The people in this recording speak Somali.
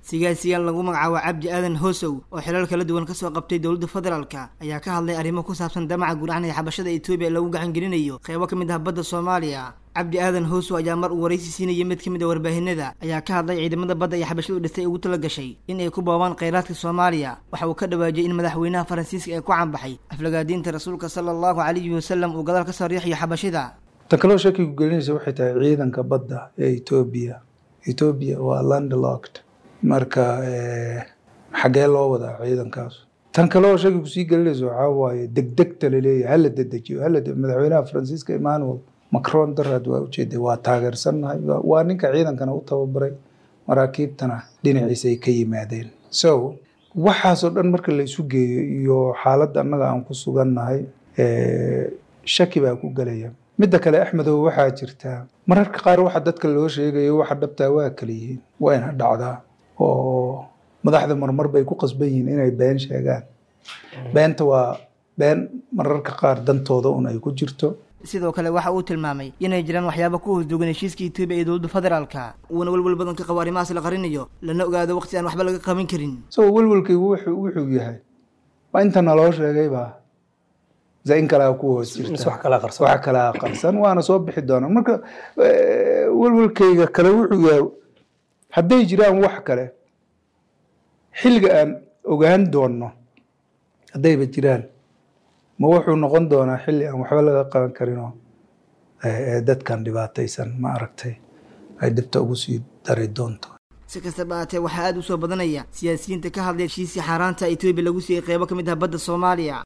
sigaasiyaal lagu magacaabo cabdi aadan hoosow oo xilal kala duwan kasoo qabtay dowladda federaalka ayaa ka hadlay arrimo ku saabsan damaca guracnaya xabashada etoobiya lagu gacangelinayo qeybo ka mid ah badda soomaaliya cabdi aadan hoosow ayaa mar uu waraysi siinayay mid ka mid a warbaahinada ayaa ka hadlay ciidamada badda iyo xabashadu dhistay ugu tala gashay in ay ku boobaan kheyraadka soomaaliya waxa uu ka dhawaajiyay in madaxweynaha faransiiska ee ku canbaxay aflagaadiinta rasuulka sala allahu calayhi wasalam uu gadaal kasoo riixayo xabashida tan kaloo shakigu gelinaysa waxay tahay ciidanka badda ee etoobiya etoobiya waa landlocked marka xaggee loo wadaa ciidankaas tan kale oo shakigu sii gelinaysa waxaa waaye degdegta laleeyahay hala dedejiyo hala madaxweynaha faransiiska emmanuel macron daraad waa ujeeday waa taageersannahay waa ninka ciidankana u tababaray maraakiibtana dhinaciisa ay ka yimaadeen so waxaasoo dhan marka la isu geeyo iyo xaaladda annaga aan ku sugannahay shaki baa ku gelaya midda kale axmedow waxaa jirtaa mararka qaar waxa dadka loo sheegayo waxa dhabtaa waa kala yihiin wayna dhacdaa oo madaxda marmar bay ku qasban yihiin inay been sheegaan beenta waa been mararka qaar dantooda un ay ku jirto sidoo kale waxa uu tilmaamay inay jiraan waxyaaba ku hoosdugan heshiiska etoobiya iyo dowladda federaalka uuna welwel badan ka qabo arrimahaas la qarinayo lana ogaado waqti aan waxba laga qaban karin isagoo welwelkaygu wuxuu wuxuu yahay waa inta naloo sheegaybaa in kalea ku hoos jirta wax kalaa qarsan waana soo bixi doonaa marka welwelkayga kale wuxuu yahay hadday jiraan wax kale xilliga aan ogaan doonno haddayba jiraan ma wuxuu noqon doonaa xilli aan waxba laga qaban karinoo dadkan dhibaataysan ma aragtay ay dhibta ugu sii dari doonto si kastaba aatee waxaa aada u soo badanaya siyaasiyiinta ka hadlay heshiisii xaaraanta etoobiya lagu siiyey qeybo ka mid ah badda soomaaliya